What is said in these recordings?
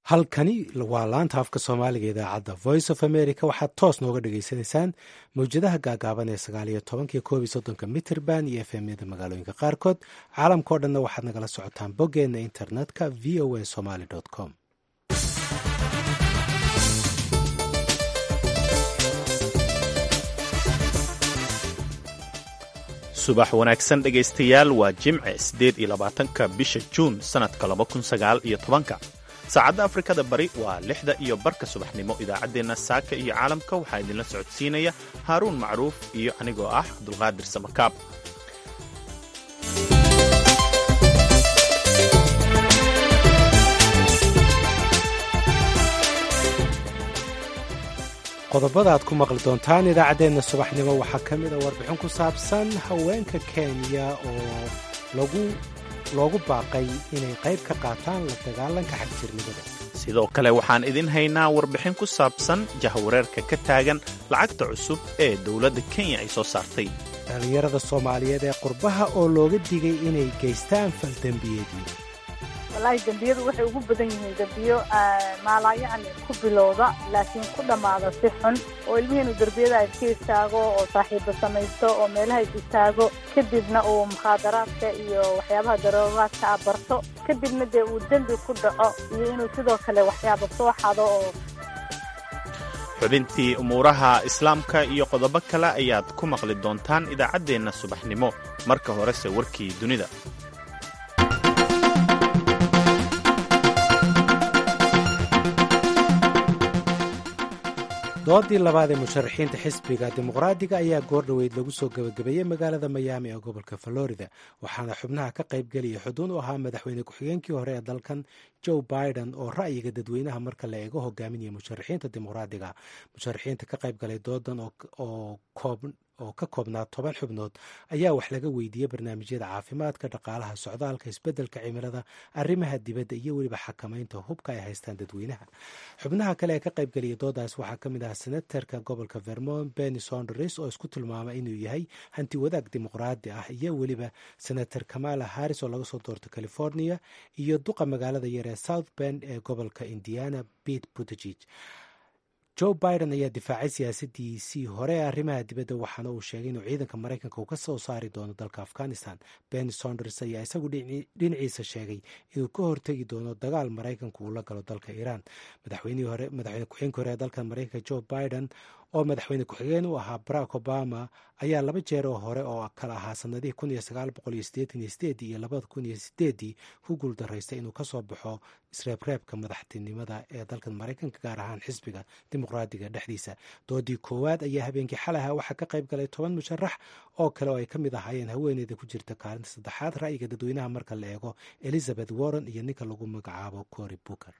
halkani waa laanta afka soomaaliga idaacadda voice of america waxaad toos nooga dhagaysanaysaan mawjadaha gaagaaban ee sagaal iyo tobankiyo koob iyo soddonka mitrband iyo f m-yada magaalooyinka qaarkood caalamkao dhanna waxaad nagala socotaan boggeenna internetka v o a somaly com subax wanaagsan dhegaystayaal waa jimce siddeed iyo labaatanka bisha juun sannadka laba kun sagaal iyo tobanka saacadda afrikada bari waa lixda iyo barka subaxnimo idaacaddeenna saaka iyo caalamka waxaa idinla socodsiinaya haaruun macruuf iyo anigoo ah cabdulqaadir samakaab qodobada aad ku maqli doontaan idaacaddeenna subaxnimo waxaa ka mid a warbixin ku saabsan haweenka kenya oo lagu loogu baaqay inay qayb ka qaataan la dagaalanka xagjirnimada sidoo kale waxaan idin haynaa warbixin ku saabsan jahwareerka ka taagan lacagta cusub ee dowladda kenya ay soo saartay dhallinyarada soomaaliyeed ee qurbaha oo looga digay inay geystaan faldembiyeedyo wallaahi dembiyadu waxay ugu badan yihiin dembiyo maalaayacni ku bilowda laakiin ku dhammaada si xun oo ilmihiinu derbiyada iska istaago oo saaxiibo samaysto oo meelaha is istaago kadibna uu mukhaadaraadka iyo waxyaabaha daroogaadka a barto kadibna dee uu dembi ku dhaco iyo inuu sidoo kale waxyaaba soo xado oo xubintii umuuraha islaamka iyo qodobo kale ayaad ku maqli doontaan idaacaddeenna subaxnimo marka horese warkii dunida doodii labaad ee musharaxiinta xisbiga dimuqraadiga ayaa goordhoweyd lagu soo gebagabeeyey magaalada mayaami ee gobolka florida waxaana xubnaha ka qaybgelaya xuduun u ahaa madaxweyne ku-xigeenkii hore ee dalkan joe biden oo ra'yiga dadweynaha marka la eego hogaaminaya musharaxiinta dimuqraadiga musharaxiinta ka qaybgalay doodan oo ka koobnaa toban xubnood ayaa wax laga weydiiyey barnaamijyada caafimaadka dhaqaalaha socdaalka isbeddelka cimilada arrimaha dibadda iyo weliba xakamaynta hubka ay haystaan dadweynaha xubnaha kale ee ka qaybgelaya doodaas waxaa ka mid ah senatarka gobolka vermont benny sonders oo isku tilmaamay inuu yahay hanti wadaag dimuqraadi ah iyo weliba senator kamala harris oo laga soo doorta california iyo duqa magaalada yar ee south bend ee gobolka indiana pete buttigeg joe biden ayaa difaacay siyaasadiisii hore ee arrimaha dibadda waxaana uu sheegay inuu ciidanka maraykanka uu ka soo saari doono dalka afghanistan benny sonders ayaa isagu dhinaciisa sheegay inuu ka hortegi doono dagaal maraykanku uu la galo dalka iiraan madaxweyne ku-xigeenka hore ee dalka maraykanka joe biden oo madaxweyne ku-xigeen u ahaa barack obama ayaa laba jeer oo hore oo kala ahaa sanadihii iyo labada kun iyo sideedii ku guuldaraystay inuu kasoo baxo isreebreebka madaxtinimada ee dalkan maraykanka gaar ahaan xisbiga dimuqraadiga dhexdiisa doodii koowaad ayaa habeenkii xalaha waxaa ka qayb galay toban musharax oo kale oo ay ka mid ahaayeen haweeneyda ku jirta kaalinta saddexaad ra'yiga dadweynaha marka la eego elizabeth warren iyo ninka lagu magacaabo cory booker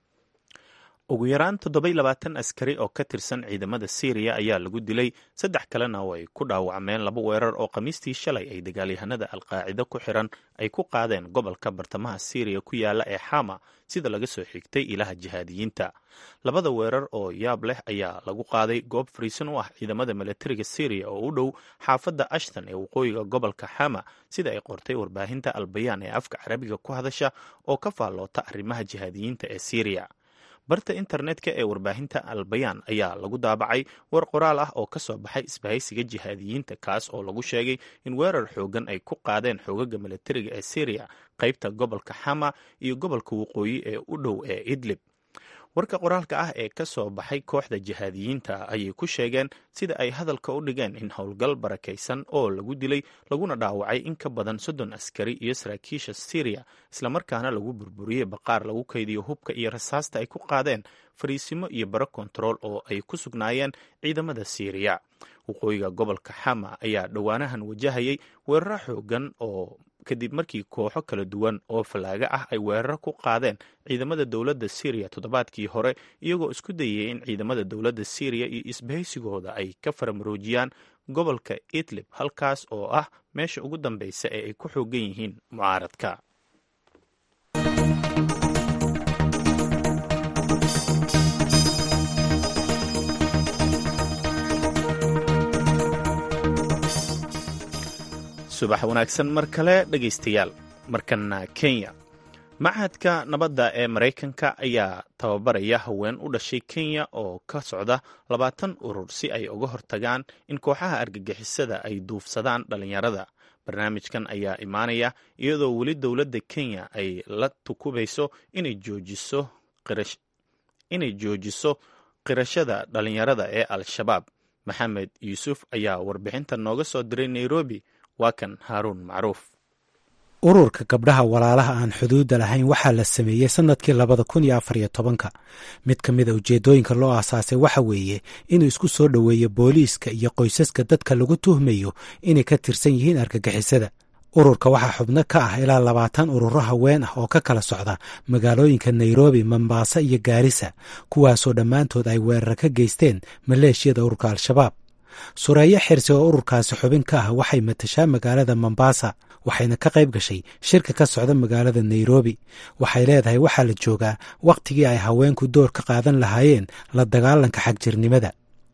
ugu yaraan toddobai labaatan askari oo ka tirsan ciidamada syriya ayaa lagu dilay saddex kalena oo ay ku dhaawacmeen laba weerar oo khamiistii shalay ay dagaalyahanada alqaacido ku xiran ay ku qaadeen gobolka bartamaha syriya ku yaala ee xama sida laga soo xigtay ilaha jihaadiyiinta labada weerar oo yaab leh ayaa lagu qaaday goob fariisan u ah ciidamada milatariga syriya oo u dhow xaafadda ashton ee waqooyiga gobolka xama sida ay qortay warbaahinta albayaan ee afka carabiga ku hadasha oo ka faalloota arrimaha jihaadiyiinta ee syriya barta internetka ee warbaahinta albayaan ayaa lagu daabacay war qoraal ah oo ka soo baxay isbahaysiga jihaadiyiinta kaas oo lagu sheegay in weerar xoogan ay ku qaadeen xoogaga milatariga ee syriya qaybta gobolka xama iyo gobolka waqooyi ee u dhow ee idlib warka qoraalka ah ee ka soo baxay kooxda jihaadiyiinta ayay ku sheegeen sida ay hadalka u dhigeen in howlgal barakaysan oo lagu dilay laguna dhaawacay in ka badan soddon askari iyo saraakiisha syriya islamarkaana lagu burburiyey baqaar lagu kaydiyo hubka iyo rasaasta ay ku qaadeen fariisimo iyo baro kontarool oo ay ku sugnaayeen ciidamada syriya waqooyiga gobolka xama ayaa dhowaanahan wajahayay weeraro xoogan oo kadib markii kooxo kala duwan oo fallaaga ah ay weeraro ku qaadeen ciidamada dowladda syriya toddobaadkii hore iyagoo isku dayay in ciidamada dowladda syriya iyo isbahaysigooda ay ka faramaroojiyaan gobolka idlib halkaas oo ah meesha ugu dambeysa ee ay ku xoogan yihiin mucaaradka subax wanaagsan mar kale dhegaystayaal markana kenya machadka nabadda ee maraykanka ayaa tababaraya haween u dhashay kenya oo ka socda labaatan urur si ay uga hortagaan in kooxaha argagixisada ay duufsadaan dhalinyarada barnaamijkan ayaa imaanaya iyadoo weli dowladda kenya ay la tukubayso inay joojiso qirashada dhalinyarada ee al-shabaab maxamed yuusuf ayaa warbixinta nooga soo diray nairobi waa kan haaruun macruuf ururka gabdhaha walaalaha aan xuduudda lahayn waxaa la sameeyey sannadkii labada kun iyo afar iyo tobanka mid ka mid a ujeeddooyinka loo aasaasay waxa weeye inuu isku soo dhoweeyo booliiska iyo qoysaska dadka lagu tuhmayo inay ka tirsan yihiin argagixisada ururka waxaa xubno ka ah ilaa labaatan ururo haween ah oo ka kala socda magaalooyinka nairobi mombasa iyo gaarisa kuwaasoo dhammaantood ay weerar ka geysteen maleeshiyada ururka al-shabaab sureeyo xirsi oo ururkaasi xubin ka ah waxay matashaa magaalada mombasa waxayna ka qayb gashay shirka ka socda magaalada nairobi waxay leedahay waxaa la joogaa wakhtigii ay haweenku door ka qaadan lahaayeen la dagaalanka xagjirnimada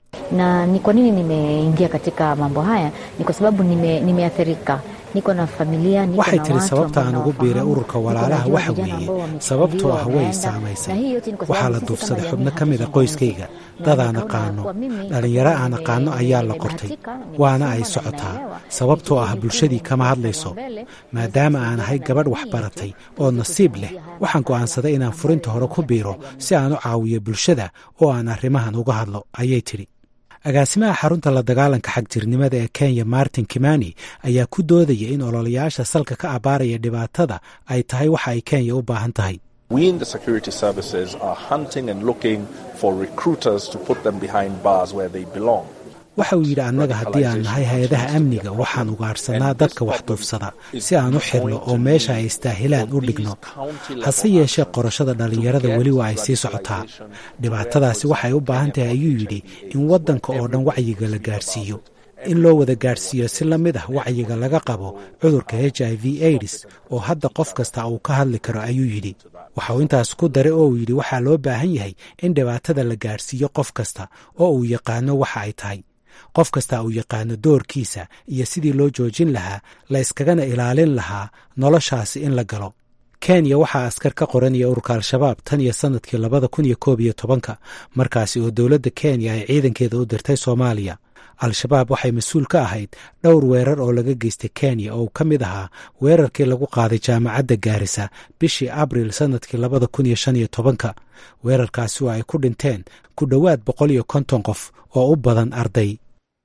na ni kwa nini nimeingia katika mambo haya ni kwa sababu nimeathirika niko na familia niko waxay na tiri watu sababta ambao aan ugu biiray nawafahamu, ururka niko walaalaha najua waxa vijana weeye ambao sababtoo wamesajiliwa ah way wameenda, saamaysay na hii yote ni kwa waxaa sababu la sisi duufsaday kama xubno jamii ka mid a hatujachangamka. qoyskayga Na dadaan nikaona aqaano kwa mimi, dhalinyaro kwa aan nime- aqaano ayaa la qortay nimebahatika, waana ay nimesoma na socotaa ninaelewa. sababtoo ah Nikichukua bulshadii jukumu kama la hadlayso mbele, maadaama aan ahay gabadh jamii waxbaratay yetu, oo nasiib leh tusijue haya waxaan go'aansaday inaan furinta hore ku biiro si aan u caawiyo bulshada oo aan arrimahan uga hadlo ayay tidhi agaasimaha xarunta la dagaalanka xagjirnimada ee kenya martin kimani ayaa ku doodaya in ololayaasha salka ka abaaraya dhibaatada ay tahay waxa ay kenya u baahan tahay We in the security services are hunting and looking for recruiters to put them behind bars where they belong. waxa uu yidhi annaga haddii aan nahay hay-adaha amniga waxaan ugaarsanaa dadka wax duufsada si aan u xirno oo meesha ay istaahilaan u dhigno hase yeeshee qorashada dhallinyarada weli waa ay sii socotaa dhibaatadaasi waxay u baahan tahay ayuu yidhi in waddanka oo dhan wacyiga la gaadhsiiyo in loo wada gaadhsiiyo si la mid ah wacyiga laga qabo cudurka h i v aids oo hadda qof kasta uu ka hadli karo ayuu yidhi waxa uu intaas ku daray oo uu yidhi waxaa loo baahan yahay in dhibaatada la gaadhsiiyo qof kasta oo uu yaqaano waxa ay tahay qof kasta uu yaqaano doorkiisa iyo sidii loo joojin lahaa la iskagana ilaalin lahaa noloshaasi in la galo kenya waxaa askar ka qoranaya ururka al-shabaab tan iyo sannadkii labada kun iyo koob iyo tobanka markaasi oo dowladda kenya ay ciidankeeda u dirtay soomaaliya al-shabaab waxay mas-uul ka ahayd dhowr weerar oo laga geystay kenya oo uu ka mid ahaa weerarkii lagu qaaday jaamacadda gaarisa bishii abril sannadkii labada kun iyo shan iyo tobanka weerarkaasi oo ay ku dhinteen ku dhowaad boqol iyo konton qof oo u badan arday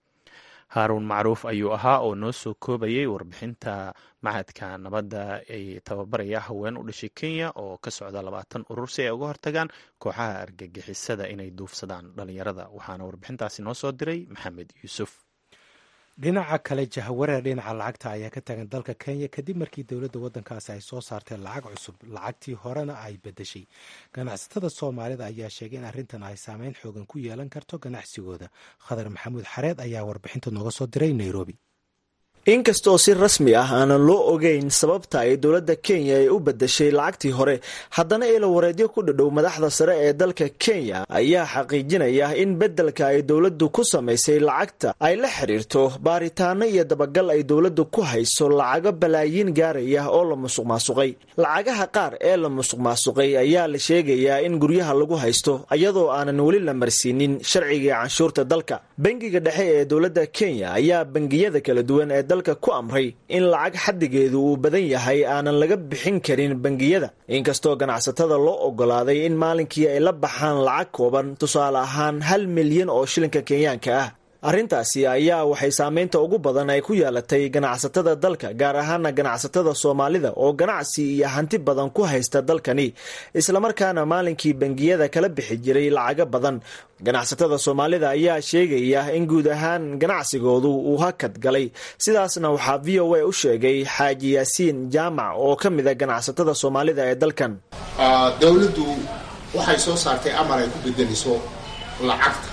haaruun macruuf ayuu ahaa oo noo soo koobayay warbixinta machadka nabadda ay tababaraya haween u dhashay kenya oo ka socda labaatan urur si ay uga hortagaan kooxaha argagixisada inay duufsadaan dhalinyarada waxaana warbixintaasi noo soo diray maxamed yuusuf dhinaca kale jahawareer dhinaca lacagta ayaa ka taagan dalka kenya kadib markii dowladda waddankaasi ay soo saartay lacag cusub lacagtii horena ay bedeshay ganacsatada soomaalida ayaa sheegay in arrintan ay saameyn xoogan ku yeelan karto ganacsigooda khadar maxamuud xareed ayaa warbixinta nooga soo diray nairobi inkastoo si rasmi ah aanan loo ogeyn sababta ay dowladda kenya ay u bedeshay lacagtii hore haddana ilawareedyo ku dhadhow madaxda sare ee dalka kenya ayaa xaqiijinaya in beddelka ay dowladdu ku samaysay lacagta ay la xidhiirto baaritaano iyo dabagal ay dowladdu ku hayso lacago balaayiin gaaraya oo la musuq maasuqay lacagaha qaar ee la musuq maasuqay ayaa la sheegayaa in guryaha lagu haysto iyadoo aanan weli la marsiinin sharciga canshuurta dalka bangiga dhexe ee dowladda kenya ayaa bangiyada kala duwan ee dalka ku amray in lacag xaddigeedu uu badan yahay aanan laga bixin karin bangiyada inkastoo ganacsatada loo ogolaaday in maalinkii ay la baxaan lacag kooban tusaale ahaan hal milyan oo shilinka kenyaanka ah arrintaasi ayaa waxay saameynta ugu badan ay ku yeelatay ganacsatada dalka gaar ahaana ganacsatada soomaalida oo ganacsi iyo hanti badan ku haysta dalkani islamarkaana maalinkii bangiyada kala bixi jiray lacago badan ganacsatada soomaalida ayaa sheegaya in guud ahaan ganacsigoodu uu hakad galay sidaasna waxaa v o a u sheegay xaaji yaasiin jaamac oo ka mid a ganacsatada soomaalida ee dalkan dowladdu waxay soo saartay amar ay ku bedelayso lacagta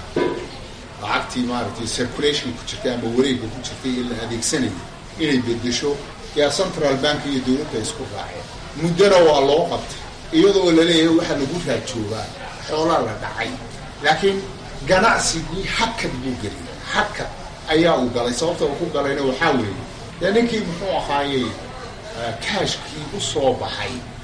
lacagtii maaragtay circulation ku jirtay ama wareega ku jirtay ee la adeegsanayay inay bedesho yaa central bank iyo dowladda isku raaceen muddona waa loo qabtay iyadoo laleeyahay waxaa lagu raajoogaa xoolaa la dhacay laakiin ganacsigii hakad buu geliyay hakad ayaa uu galay sababta uu ku galayna waxaa weeye dee ninkii muxuu ahaayey kaashkii u soo baxay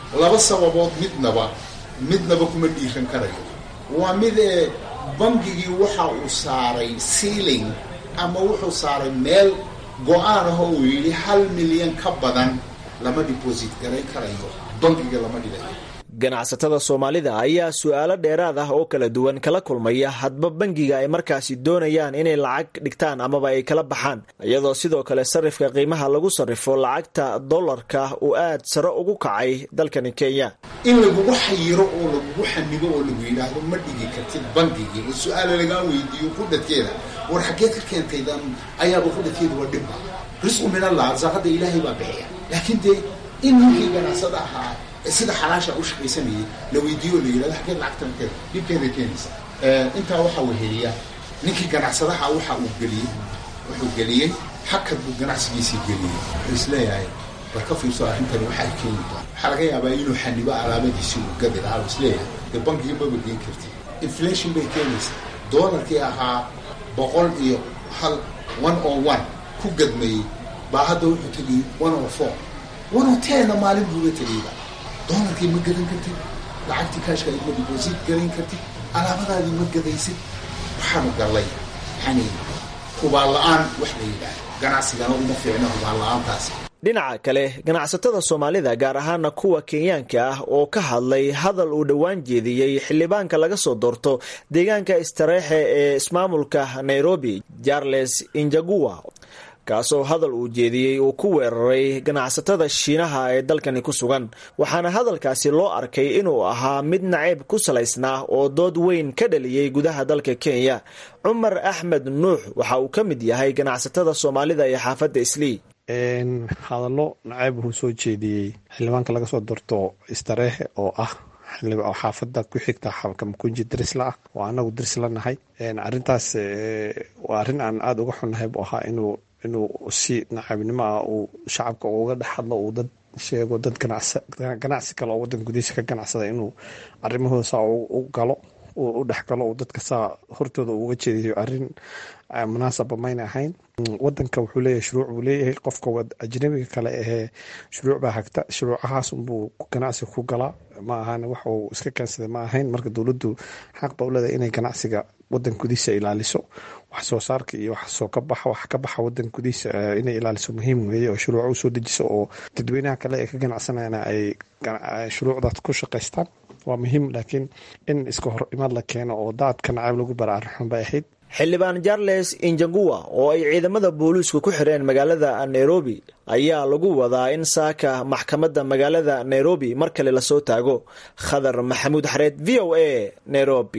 laba sababood midnaba midnaba kuma dhiiran karayo waa mid ee bangigii waxa uu saaray sealing ama wuxuu saaray meel go-aan ah oo uu yidhi hal milyan ka badan lama deposit garay karayo bangiga lama dhigayo ganacsatada soomaalida ayaa su-aalo dheeraad ah oo kala duwan kala kulmaya hadba bangiga ay markaasi doonayaan inay lacag dhigtaan amaba ay kala baxaan iyadoo sidoo kale sarifka qiimaha lagu sarrifo lacagta dollarka uu aad sare ugu kacay dalkani kenya in lagugu xayiro oo lagugu xanibo oo lagu yidhaahdo ma dhigi kartid bangigii oo su-aala lagaa weydiiyo qudhadkeeda war xaggeed ka keentaydan ayaaba qudhadkeeda waa dhibba risqu min allah arsaaqada ilaahay baa bixiya laakiin dee in ninkii ganacsada ahaa sida xalaasha u shaqaysanayay la weydiiyo la yidhahdo xaggeed lacagtan keeda dhibkeeda keenaysa intaa waxaa weheliya ninkii ganacsadaha waxa uu geliyey wuxuu geliyey hakad buu ganacsigiisii geliyey wuxuu isleeyahay war ka fiirso arrintani waxa ay keeni doon waxaa laga yaabaa inuu xanibo alaabadiisii uu gadi lahaa uu isleeyahay dee bankiga maba geen karti inflation bay keenaysaa doolarkii ahaa boqol iyo hal one o one ku gadmayey baa hadda wuxuu tegiyey one o four one o tenna maalin buuga tegeyba doolarkii ma gadan kartid lacagtii kaashka ma deposit garan kartid alaabadaadii ma gadaysid waxaanu gallay yani hubaan la-aan wax la yidhaah ganacsigana uma fiicno hubaan la-aantaasi dhinaca kale ganacsatada soomaalida gaar ahaana kuwa kenyaanka ah oo ka hadlay hadal uu dhowaan jeediyey xildhibaanka laga soo doorto deegaanka istareexe ee ismaamulka nairobi charles injagua kaasoo hadal uu jeediyey uu ku weeraray ganacsatada shiinaha ee dalkani ku sugan waxaana hadalkaasi loo arkay inuu ahaa mid nacayb ku salaysnaa oo dood weyn ka dhaliyey gudaha dalka kenya cumar axmed nuux waxa uu ka mid yahay ganacsatada soomaalida ee xaafadda islii hadallo nacayb wuxuu soo jeediyey xildhibaanka laga soo doorto istareexe oo ah xaafada ku xigta kamakunji darisla ah oo anagu darisla nahay arintaas waa arrin aan aada uga xunnahay buu ahaa inuu inuu si nacaybnimo ah uu shacabka uga dhex hadlo uu dad sheego dad ganacsi kale oo wadanka gudihiisa ka ganacsada inuu arrimahooda saa u galo u dhexgalo uu dadka saa hortooda uga jeediyo arrin munaasaba mayna ahayn wadanka wuxuu leeyahay shuruuc buu leeyahay qofka ajnabiga kale ahee shuruuc baa hagta shuruucahaas unbuu ganacsiga ku galaa ma ahan wax uu iska keensaday ma ahayn marka dowladdu xaq ba u leedahay inay ganacsiga wadanka gudihiisa ilaaliso wax soo saarka iyo wax soo ka baxa wax ka baxa wadanka gudihiisa inay ilaaliso muhiim weeye oo shuruuca usoo dejiso oo dadweynaha kale ee ka ganacsanayana ay shuruucdaas ku shaqaystaan waa muhiim laakiin in iska hor imaad la keeno oo daadka nacayb lagu bara arrin bay ahayd xildhibaan charles injangua oo ay ciidamada booliisku ku xireen magaalada nairobi ayaa lagu wadaa in saaka maxkamadda magaalada nairobi mar kale lasoo taago khadar maxamuud xareed v o a nairobi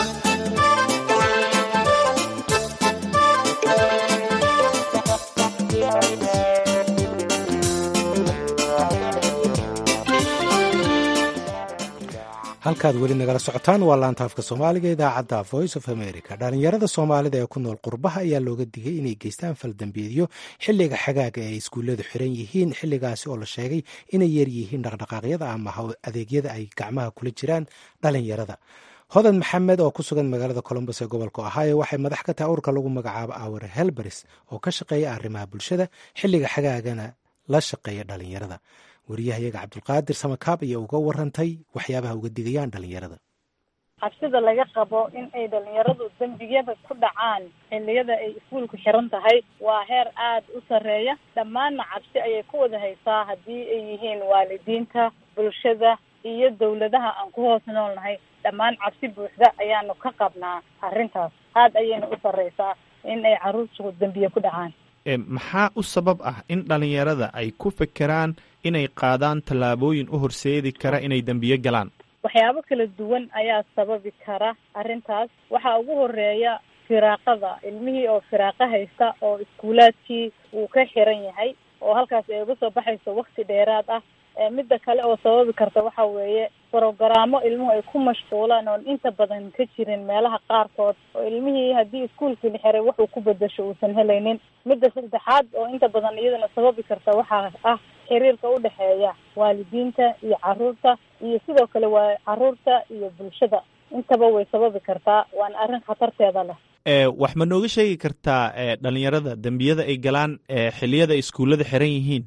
halkaad weli nagala socotaan waa laanta afka soomaaliga idaacadda voice of america dhalinyarada soomaalida ee ku nool qurbaha ayaa looga digay inay geystaan faldambiyeedyo xilliga xagaaga ay iskuulladu xiran yihiin xilligaasi oo la sheegay inay yar yihiin dhaqdhaqaaqyada ama adeegyada ay gacmaha kula jiraan dhalinyarada hodan maxamed oo ku sugan magaalada colombos ee gobolka ohio waxay madax ka tahay urka lagu magacaabo awar helbaris oo ka shaqeeya arrimaha bulshada xilliga xagaagana la shaqeeya dhalinyarada wariyahayaga cabdulqaadir samakaab ayaa uga warantay waxyaabaha uga digayaan dhalinyarada cabsida laga qabo in ay dhalinyaradu dembiyada ku dhacaan xilliyada ay iskuulku xiran tahay waa heer aada u sarreeya dhammaanna cabsi ayay ku wada haysaa haddii ay yihiin waalidiinta bulshada iyo dawladaha aan ku hoos noolnahay dhammaan cabsi buuxda ayaanu ka qabnaa arrintaas aada ayayna u sarreysaa in ay carruurtu dembiye ku dhacaan maxaa u sabab ah in dhalinyarada ay ku fekeraan inay qaadaan tallaabooyin u horseedi kara inay dembiye galaan waxyaabo kala duwan ayaa sababi kara arrintaas waxaa ugu horeeya firaaqada ilmihii oo firaaqo haysta oo iskuulaadkii uu ka xiran yahay oo halkaas ay uga soo baxayso wakti dheeraad ah midda kale oo sababi karta waxa weeye brogaraamo ilmuhu ay ku mashquulaan oon inta badan ka jirin meelaha qaarkood oo ilmihii haddii iskuulkii la xiray wuxuu ku bedasho uusan helaynin midda saddexaad oo inta badan iyadana sababi karta waxaa ah xiriirka u dhexeeya waalidiinta iyo caruurta iyo sidoo kale waa caruurta iyo bulshada intaba way sababi kartaa waana arrin khatarteeda leh wax ma nooga sheegi kartaa dhalinyarada dembiyada ay galaan xilliyada iskuullada xiran yihiin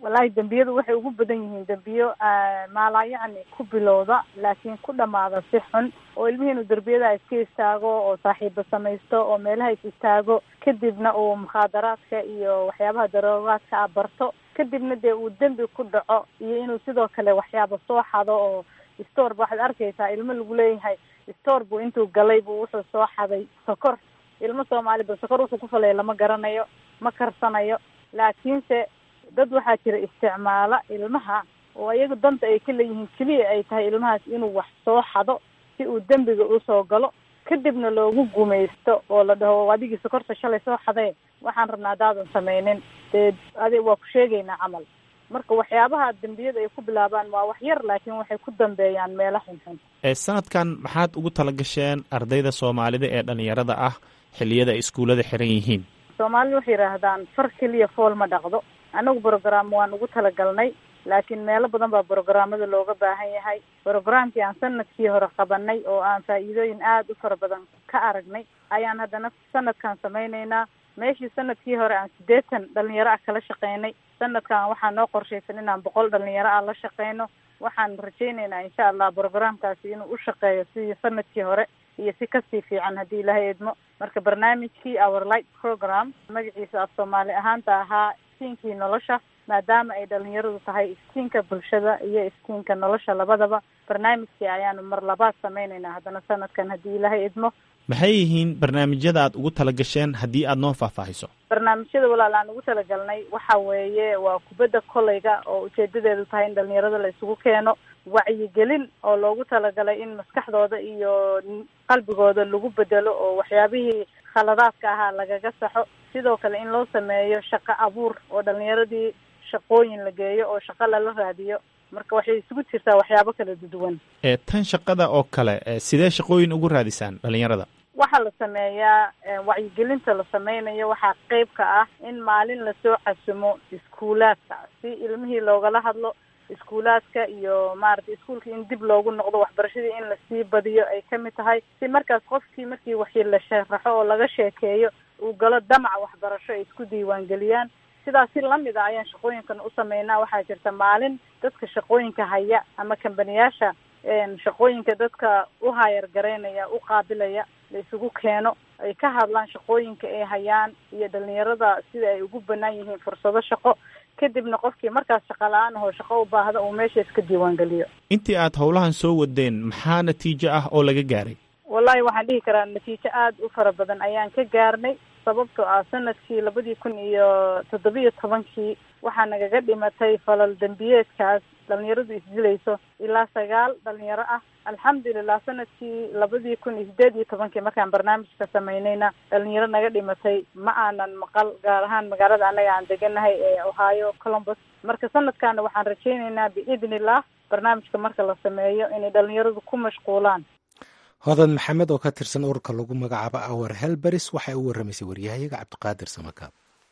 wallahi dembiyadu waxay ugu badan yihiin dembiyo maalaa yacni ku bilowda laakiin ku dhamaada si xun oo ilmihii inuu derbiyada iska istaago oo saaxiibo samaysto oo meelaha is istaago kadibna uu mukhaadaraadka iyo waxyaabaha daroogaadka a barto kadibna dee uu dembi ku dhaco iyo inuu sidoo kale waxyaaba soo xado oo store ba waxaad arkaysaa ilmo lagu leeyahay store buu intuu galay buu wuxuu soo xaday sokor ilmo soomaali ba sokor wuxuu ku falaya lama garanayo ma karsanayo laakiinse dad waxaa jira isticmaala ilmaha oo iyaga danta ay ka leeyihiin keliya ay tahay ilmahaas inuu wax soo xado si uu dembiga usoo galo kadibna loogu gumaysto oo la dhaho adigii sokorta shalay soo xadee waxaan rabnaa hadaadan sameynin dee adi waa ku sheegaynaa camal marka waxyaabaha dembiyada ay ku bilaabaan waa wax yar laakiin waxay ku dambeeyaan meelo xunxun sanadkan maxaad ugu talagasheen ardayda soomaalida ee dhalinyarada ah xilliyada ay iskuullada xiran yihiin soomaalida waxay yidhaahdaan far keliya fool ma dhaqdo anagu brogram waan ugu talagalnay laakiin meelo badan baa brograamada looga baahan yahay brograamkii aan sanadkii hore qabanay oo aan faa'iidooyin aada u fara badan ka aragnay ayaan haddana sanadkan samayneynaa meeshii sanadkii hore aan siddeetan dhalinyaro ah kala shaqeynay sanadkan waxaa noo qorshaysan inaan boqol dhalinyaro ah la shaqeyno waxaan rajayneynaa insha allah brograamkaasi inuu u shaqeeyo sidii sanadkii hore iyo si kasii fiican haddii ilaahay idmo marka barnaamijkii our light program magaciisa af soomaali ahaanta ahaa iskiinkii nolosha maadaama ay dhalinyaradu tahay iskiinka bulshada iyo iskiinka nolosha labadaba barnaamijkii ayaanu mar labaad sameyneynaa haddana sanadkan haddii ilaahay idmo maxay yihiin barnaamijyada aad ugu talagasheen haddii aad noo faahfaahiso barnaamijyada walaal aan ugu talagalnay waxa weeye waa kubadda kolayga oo ujeedadeedu tahay in dhalinyarada la isugu keeno wacyigelin oo loogu talagalay in maskaxdooda iyo qalbigooda lagu bedelo oo waxyaabihii khaladaadka ahaa lagaga saxo sidoo kale in loo sameeyo shaqo abuur oo dhalinyaradii shaqooyin la geeyo oo shaqo lala raadiyo marka waxay isugu jirtaa waxyaabo kala duwan ee tan shaqada oo kale sidee shaqooyin ugu raadisaan dhalinyarada waxaa la sameeyaa wacyigelinta la sameynayo waxaa qeyb ka ah in maalin lasoo casumo iskuulaadka si ilmihii loogala hadlo iskuulaadka iyo maaragtay iskuulka in dib loogu noqdo waxbarashadii in lasii badiyo ay kamid tahay si markaas qofkii markii waxii la sharaxo oo laga sheekeeyo uu galo damac waxbarasho ay isku diiwaangeliyaan sidaas si lamid a ayaan shaqooyinkan u sameynaa waxaa jirta maalin dadka shaqooyinka haya ama kambaniyaasha shaqooyinka dadka u hayar garaynaya u qaabilaya la isugu keeno ay ka hadlaan shaqooyinka ay hayaan iyo dhalinyarada sida ay ugu banaan yihiin fursado shaqo kadibna qofkii markaas shaqa la-aan ahoo shaqo u baahda uu meesha iska diiwaangeliyo intii aad howlahan soo wadeen maxaa natiijo ah oo laga gaaray wallahi waxaan dhihi karaa natiijo aada u fara badan ayaan ka gaarnay sababtoo ah sanadkii labadii kun iyo toddobiyo tobankii waxaa nagaga dhimatay falal dembiyeedkaas dhalinyaradu isdilayso ilaa sagaal dhalinyaro ah alxamdulilah sanadkii labadii kun iyo sideed iyo tobankii markaan barnaamijka samaynayna dhalinyaro naga dhimatay ma aanan maqal gaar ahaan magaalada annaga aan deganahay ee ohio columbus marka sanadkaana waxaan rajayneynaa biidni illah barnaamijka marka la sameeyo inay dhalinyaradu ku mashquulaan hodan maxamed oo ka tirsan ururka lagu magacaabo awar helberis waxay u warramaysay waryahayaga cabdiqaadir samakaab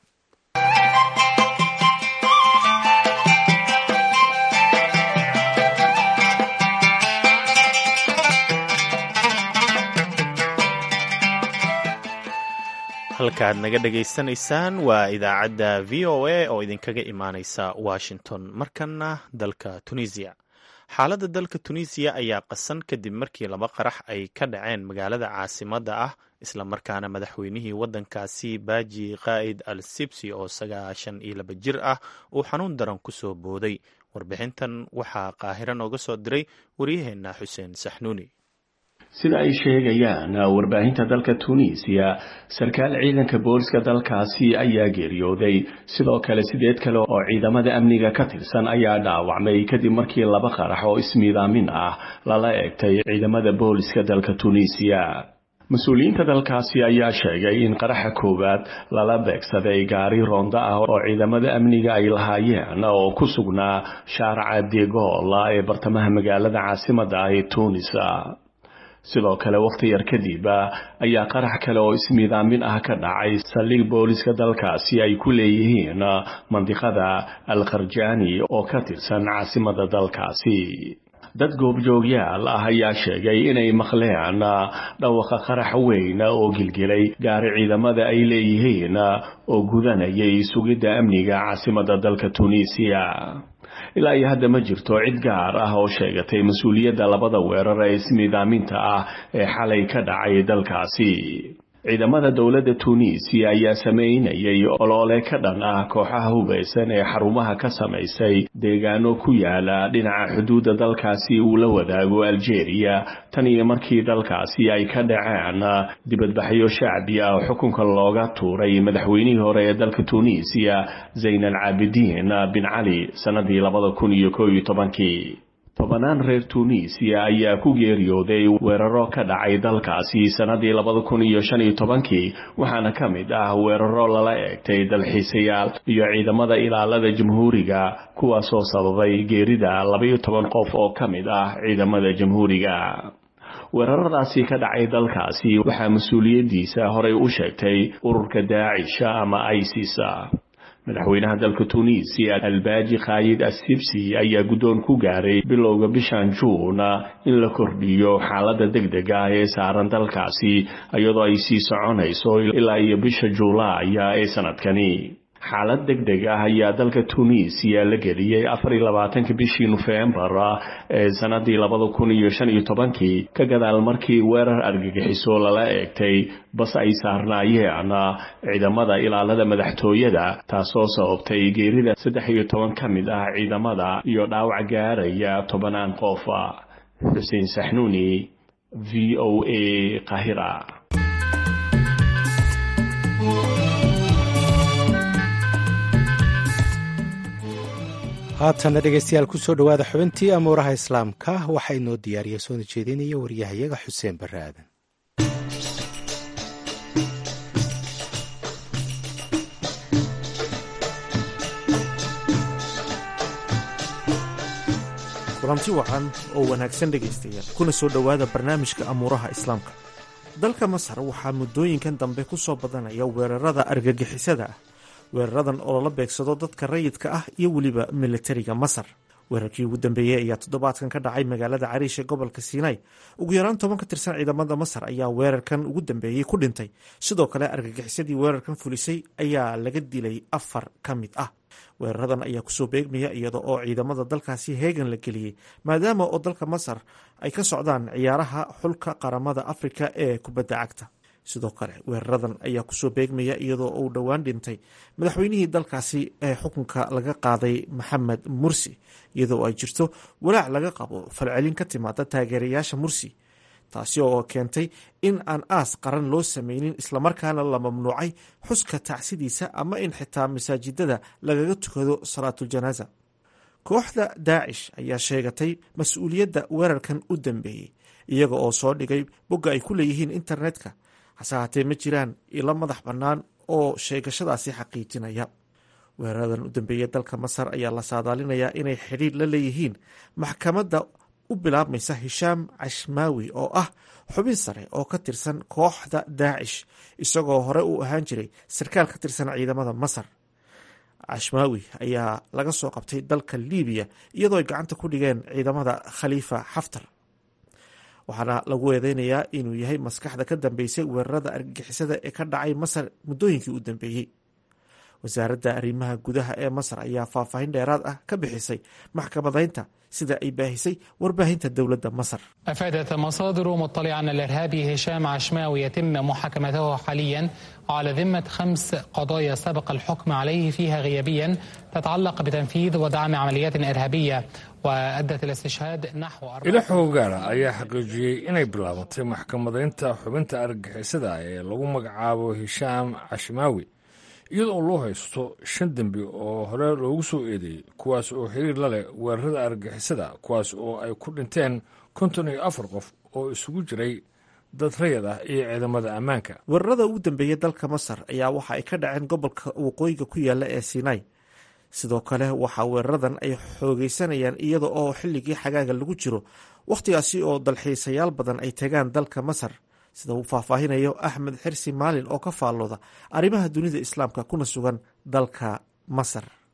halkaad naga dhegaysanaysaan waa idaacadda v o a oo idinkaga imaaneysa washington markana dalka tunisiya xaaladda dalka tunisiya ayaa qasan kadib markii laba qarax ay ka dhaceen magaalada caasimadda ah islamarkaana madaxweynihii waddankaasi baaji qaa'id al sibsi oo sagaashan iyo laba jir ah uu xanuun daran ku soo booday warbixintan waxaa qaahiro nooga soo diray waryaheenna xuseen saxnuuni sida ay sheegayaan warbaahinta dalka tunisiya sarkaal ciidanka booliska dalkaasi ayaa geeriyooday sidoo kale sideed kale oo ciidamada amniga ka tirsan ayaa dhaawacmay kadib markii laba qarax oo ismiidaamin ah lala eegtay ciidamada booliska dalka tunisiya mas-uuliyiinta dalkaasi ayaa sheegay in qaraxa koowaad lala beegsaday gaari roonda ah oo ciidamada amniga ay lahaayeen oo ku sugnaa shaaraca degola ee bartamaha magaalada caasimadda ah ee tunisa sidoo kale wakhti yar kadib ayaa qarax kale oo ismiidaamin ah ka dhacay saldhig booliska dalkaasi ay ku leeyihiin mandiqada al kharjani oo ka tirsan caasimada dalkaasi dad goobjoogyaal ah ayaa sheegay inay maqleen dhawaqa qarax weyn oo gilgilay gaari ciidamada ay leeyihiin oo gudanayay sugidda amniga caasimadda dalka tunisiya ilaa iyo hadda ma jirto cid gaar ah oo sheegatay mas-uuliyadda labada weerar ee isnidaaminta ah ee xalay ka dhacay dalkaasi ciidamada dowladda tunisiya ayaa sameynayay oloole ka dhan ah kooxaha hubaysan ee xarumaha ka samaysay deegaano ku yaala dhinaca xuduudda dalkaasi uu la wadaago algeria tan iyo markii dalkaasi ay ka dhaceen dibadbaxyo shacbi ah oo xukunka looga tuuray madaxweynihii hore ee dalka tunisiya zayn al caabidiin bin cali sannadii labada kun iyo koob iyo tobankii tobanaan reer tunisiya ayaa ku geeriyooday weeraro ka dhacay dalkaasi sannadii labada kun iyo shan iyo tobankii waxaana ka mid ah weeraro lala eegtay dalxiisayaal iyo ciidamada ilaalada jamhuuriga kuwaasoo sababay geerida labaiyo toban qof oo ka mid ah ciidamada jamhuuriga weeraradaasi ka dhacay dalkaasi waxaa mas-uuliyaddiisa horey u sheegtay ururka daacisha ama isis madaxweynaha dalka tunisiya albaaji khayid assibsi ayaa guddoon ku gaaray bilowga bishan juun in la kordhiyo xaaladda degdega ah ee saaran dalkaasi iyadoo ay sii soconayso ilaa iyo bisha juulaaya ee sanadkani xaalad deg deg ah ayaa dalka tunisiya la geliyey afar iyo labaatanka bishii nofembar ee sanadii labada kun iyo shan iyo tobankii ka gadaal markii weerar argagixiso lala eegtay bas ay saarnaayeen ciidamada ilaalada madaxtooyada taasoo sababtay geerida saddex iyo toban ka mid ah ciidamada iyo dhaawac gaaraya tobanaan qof xuseen saxnuuni v o a qahira haatana dhegeystayaal kusoo dhowaada xubintii amuuraha islaamka waxaa inoo diyaariya soona jeedinaya waryahayaga xuseen barre aadan kulanti wacan oo wanaagsan dhegaystayaal kuna soo dhowaada barnaamijka amuuraha islaamka dalka masar waxaa muddooyinkan dambe ku soo badanaya weerarada argagixisada ah weeraradan oo lala beegsado dadka rayidka ah iyo weliba militariga masar weerarkii ugu dambeeyey ayaa toddobaadkan ka dhacay magaalada cariish ee gobolka siinai ugu yaraan toban ka tirsan ciidamada masar ayaa weerarkan ugu dambeeyey ku dhintay sidoo kale argagixisadii weerarkan fulisay ayaa laga dilay afar ka mid ah weeraradan ayaa kusoo beegmaya iyada oo ciidamada dalkaasi heegan la geliyey maadaama oo dalka masar ay ka socdaan ciyaaraha xulka qaramada afrika ee kubadda cagta sidoo kale weeraradan ayaa kusoo beegmaya iyadoo uu dhowaan dhintay madaxweynihii dalkaasi ee xukunka laga qaaday maxamed mursi iyadoo ay jirto walaac laga qabo falcelin ka timaada taageerayaasha mursi taasi oo keentay in aan aas qaran loo sameynin islamarkaana la mamnuucay xuska tacsidiisa ama in xitaa masaajidada lagaga tukado salaatuljanaaza kooxda daacish ayaa sheegatay mas-uuliyadda weerarkan u dambeeyey iyaga oo soo dhigay bogga ay ku leeyihiin internetka hase haatee ma jiraan ilo madax bannaan oo sheegashadaasi xaqiijinaya weeraradan u dambeeya dalka masar ayaa la saadaalinayaa inay xidhiir la leeyihiin maxkamadda u bilaabmaysa hishaam cashmaawi oo ah xubin sare oo ka tirsan kooxda daacish isagoo hore u ahaan jiray sarkaal ka tirsan ciidamada masar cashmaawi ayaa laga soo qabtay dalka libiya iyadoo ay gacanta ku dhigeen ciidamada khaliifa xaftar waxaana lagu eedeynayaa inuu yahay maskaxda ka dambeysay weerarada argagixisada ee ka dhacay masar muddooyinkii u dambeeyey wasaaradda arrimaha gudaha ee masar ayaa faahfaahin dheeraad ah ka bixisay maxkamadaynta sida ay baahisay warbaahinta dowladda masar أفادت مصادر مطلعة أن الإرهابي هشام عشماوي يتم محاكمته حاليا على ذمة خمس قضايا سبق الحكم عليه فيها غيابيا تتعلق بتنفيذ ودعم عمليات إرهابية وأدت الاستشهاد نحو ilo xoogaara ayaa xaqiijiyey inay bilaabatay maxkamadaynta xubinta argagixisada ee lagu magacaabo hishaam cashmaawi iyadoo loo haysto shan dembi oo hore loogu soo eedeeyey kuwaas oo xiriir la leh weerarada argagixisada kuwaas oo ay ku dhinteen konton iyo afar qof oo isugu jiray dad rayad ah iyo ciidamada ammaanka weerarada ugu dambeeya dalka masar ayaa waxa ay ka dhaceen gobolka waqooyiga ku yaala ee sinai sidoo kale waxaa weeraradan ay xoogeysanayaan iyada oo xilligii xagaaga lagu jiro wakhtigaasi oo dalxiisayaal badan ay tagaan dalka masar sida uu faahfaahinayo axmed xirsi maalin oo ka faallooda arrimaha dunida islaamka kuna sugan dalka masar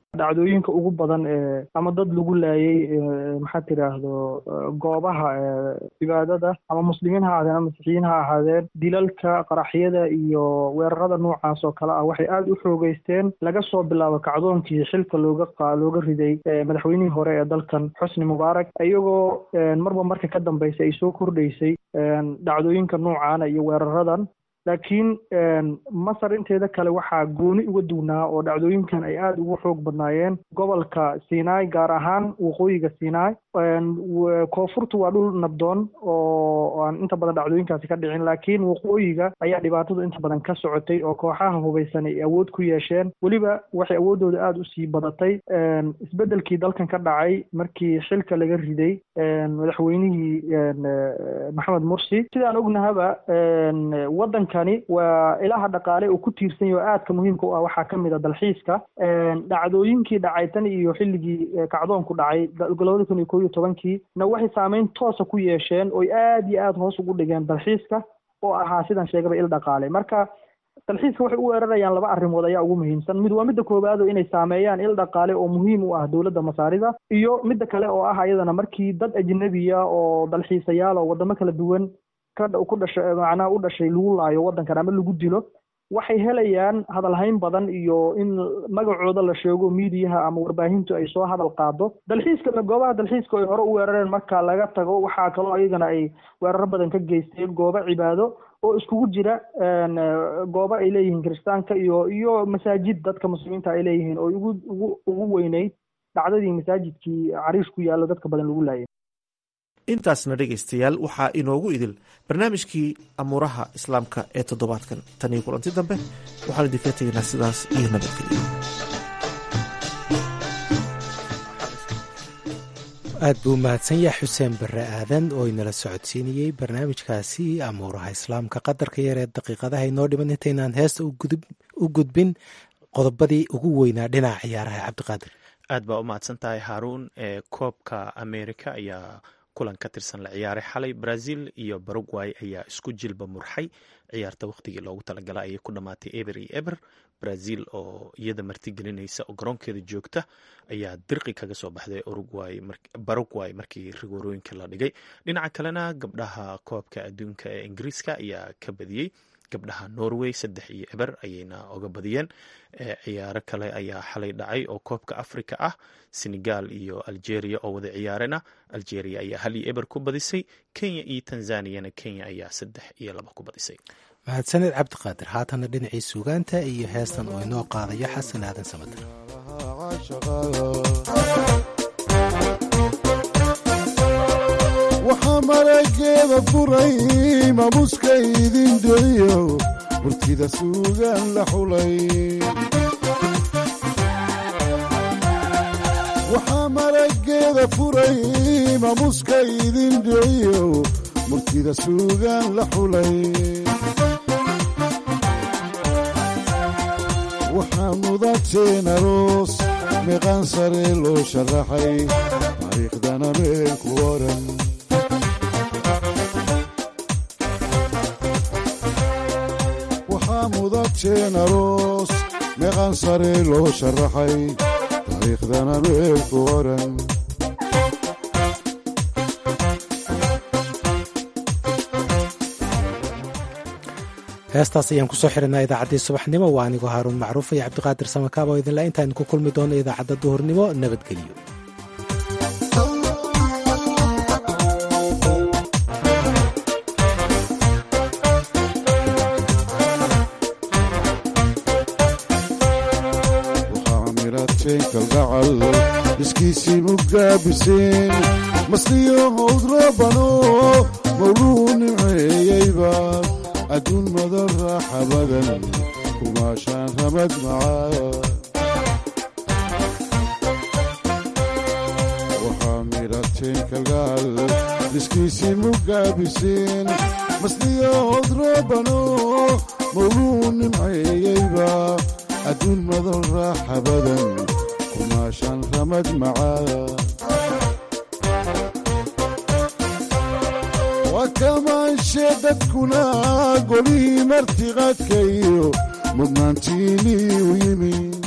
dhacdooyinka ugu badan ee ama dad lagu laayay maxaa tiraahdo goobaha cibaadada ama muslimiin ha ahaadeen ama masiixiyiin ha ahaadeen dilalka qaraxyada iyo weerarada noocaas oo kale ah waxay aada u xoogeysteen laga soo bilaabo kacdoonkii xilka looga looga riday madaxweynihii hore ee dalkan xusni mubaarak iyagoo marba marka ka dambaysa ay soo kordhaysay dhacdooyinka noocaana iyo weeraradan laakiin masar inteeda kale waxaa gooni uga duwnaa oo dhacdooyinkan ay aada ugu xoog badnaayeen gobolka sinai gaar ahaan waqooyiga sinai koonfurtu waa dhul nabdoon oo aan inta badan dhacdooyinkaasi ka dhicin laakiin waqooyiga ayaa dhibaatadu inta badan ka socotay oo kooxaha hubaysan ay awood ku yeesheen weliba waxay awooddooda aada usii badatay isbeddelkii dalkan ka dhacay markii xilka laga riday madaxweynihii maxamed mursi sidaan ognahaba waddanka waa ilaha dhaqaale uu ku tiirsan yaho aadka muhiimka u ah waxaa ka mid a dalxiiska dhacdooyinkii dhacay tan iyo xilligii kacdoonku dhacay labada kun iyo kow iyo tobankii na waxay saameyn toosa ku yeesheen oy aada iyo aada hoos ugu dhigeen dalxiiska oo ahaa sidaan sheegaba il dhaqaale marka dalxiiska waxay u weerarayaan laba arrimood ayaa ugu muhiimsan mid waa midda koowaado inay saameeyaan il dhaqaale oo muhiim u ah dowladda masaarida iyo midda kale oo ah ayadana markii dad ajnabiya oo dalxiisayaal oo wadamo kala duwan ku dhashay macnaha u dhashay lagu laayo waddankan ama lagu dilo waxay helayaan hadalhayn badan iyo in magacooda la sheego miidiyaha ama warbaahintu ay soo hadal qaado dalxiiska goobaha dalxiiska ay hore u weerareen marka laga tago waxaa kaloo ayagana ay weeraro badan ka geysteen goobo cibaado oo iskugu jira goobo ay leeyihiin kiristaanka iyo iyo masaajid dadka muslimiinta ay leeyihiin oo ugu ugu ugu weyneyd dhacdadii masaajidkii cariish ku yaallo dadka badan lagu laayay intaasna dhegaystayaal waxaa inoogu idil barnaamijkii amuuraha islaamka ee toddobaadkan tan iyo kulanti dambe waxaan idinka tegaynaa sidaas iyo nabadgelyo aad buu mahadsan yahay xuseen barre aadan oo inala socodsiinayey barnaamijkaasi amuuraha islaamka qadarka yar ee daqiiqadaha inoo dhiman intaynaan heesta u gudbin qodobadii ugu weynaa dhinaca ciyaaraha cabdiqaadir aad baa u mahadsan tahay haaruun ee koobka america ayaa kulan ka tirsan la ciyaaray xalay brazil iyo baragway ayaa isku jilba murxay ciyaarta wakhtigii loogu talagala ayay ku dhammaatay eber iyo eber brazil oo iyada martigelinaysa oo garoonkeeda joogta ayaa dirqi kaga soo baxday baragway markii rigoorooyinka la dhigay dhinaca kalena gabdhaha koobka adduunka ee ingiriiska ayaa ka badiyey gabdhaha norway saddex iyo eber ayayna oga badiyeen ciyaaro kale ayaa xalay dhacay oo koobka africa ah senegal iyo algeria oo wada ciyaarena algeria ayaa hal iyo eber ku badisay kenya iyo tanzaniyana kenya ayaa saddex iyo laba ku badisay mahadsaned cabdiqaadir haatana dhinacii suugaanta iyo heestan oo inoo qaadayo xasan aadan samadir waxaa marageeda furay maamuska idin deliyo murtida suugaan la xulay waxaa marageeda furay maamuska idin deliyo murtida suugaan la xulay waxaa mudateen aroos meeqaan sare loo sharaxay taariikhdana meel ku oran mudateen aroos meeqaan sare loo sharaxay taariikhdana meel ku oran heestaas ayaan kusoo xirinaa idaacaddii subaxnimo waa anigoo haaruun macruuf iyo cabdiqaadir samakaab oo idinla intaan ku kulmi doono idaacadda duhurnimo nabadgelyo kalgacal iskiisii mugaabiseen masliyo howdrabano mawluu nimceeyeyba adduun madan raaxa badan kumaashaan ramad macaa waxaa midhateen kalgacal iskiisii mugaabiseen masliyo howdrabano mawluu nimceeyeyba adduun madan raaxa badan kumaashaan ramad macaa waa kamaanshe dadkuna golihii martiqaadka iyo mudnaantiinii u yimi